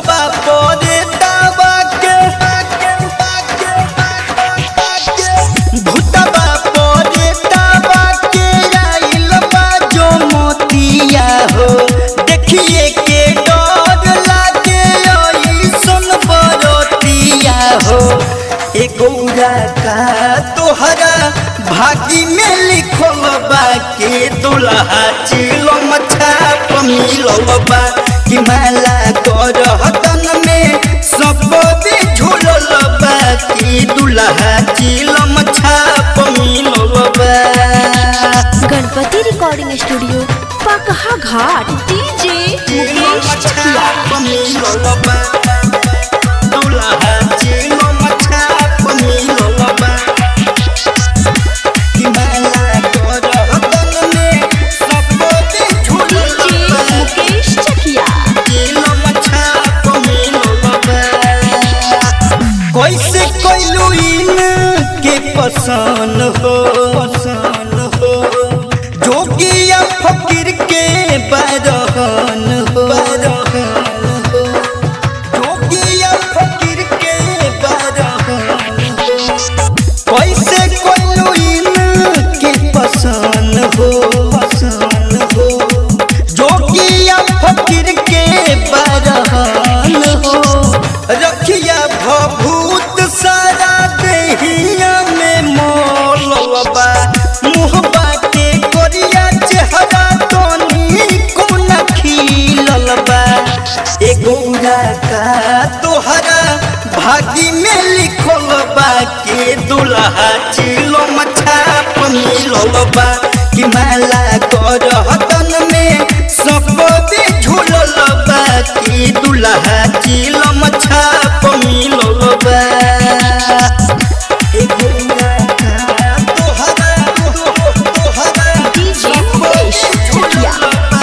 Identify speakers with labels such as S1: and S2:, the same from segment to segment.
S1: भूतबा परे दावा के भूतबा परे दावा के आइल बा जो मोतिया हो देखिए के डर लागे ऐसन बरतिया हो ए गौरा का तोहरा भागी में लिखल बा के दुल्हा चिलो छाप मिलल बा कि माला कर हतन में सब भी झूलल बा कि दुल्हा चिलम छाप मिलल बा
S2: Ganpati recording studio Pakaha Ghat DJ Mukesh Chakia DJ Mukesh Chakia
S1: कैसे कोइलू इन के पसंद हो पसंद हो जोगिया फकीर के बरहन हो बरहन हो जोगिया फकीर के बरहन हो कैसे कोइलू इन के पसंद हो पसंद हो जोगिया फकीर के बरहन हो रखिया भभूत सारा देहिया में मोलबा मुहबा के कोरिया चेहरा तोनी कोन खिलल बा ए गौरा का तोहरा भागी में लिखल बा के दुल्हा चिलो छाप मिलल बा कि माला कर हतन में सब भी झूलल बा कि दुल्हा चिलम छाप मिलल बा ए गौरा का तोहरा तोहरा
S2: डीजे मुकेश चकिया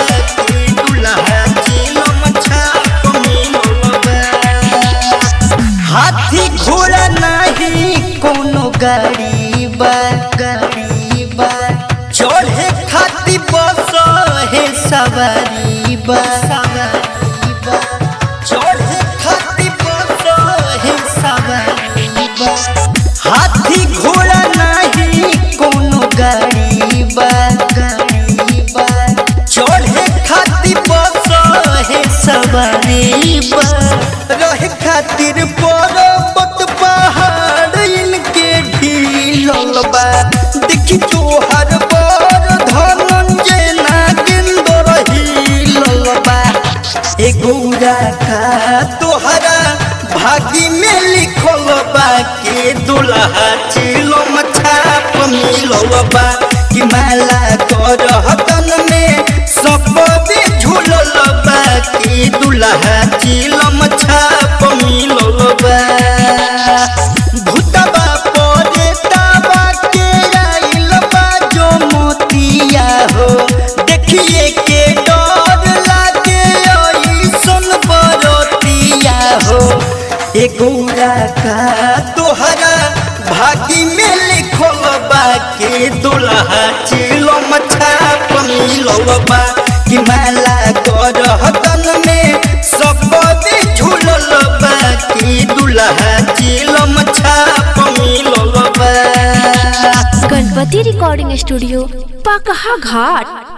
S1: हाथी घोड़ा नहीं कोनो गाड़ी बा गाड़ी बा चढ़े खाती बस है सवारी बा सवारी बा चढ़े खाती बस है सवारी बा हाथी घोड़ा नहीं कोनो गाड़ी बा गाड़ी बा चढ़े खाती बस है सवारी बा रहे खातिर पर्वत पहाड़ इनके ढीलल बा देखी तोहर बर धनंजय नागेंद्र हिलल बा ए गौरा का तोहरा भागी में लिखल बा के दुल्हा चिलो छाप मिलल बा कि माला कर हतन में सब भी झूलल बा कि दुल्हा चिलम छाप मिलल बा भूतबा परे दावा के आइल बा जो मोतिया हो देखिए के डर लागे ऐसन बरतिया हो ए गौरा का तोहरा भागी में लिखल बा के दुल्हा चिलम छाप मिलल बा कि माला कर हतन में सब भी झूलल बा कि दुल्हा चिलम छाप मिलल बा
S2: गणपति रिकॉर्डिंग स्टूडियो पकहा घाट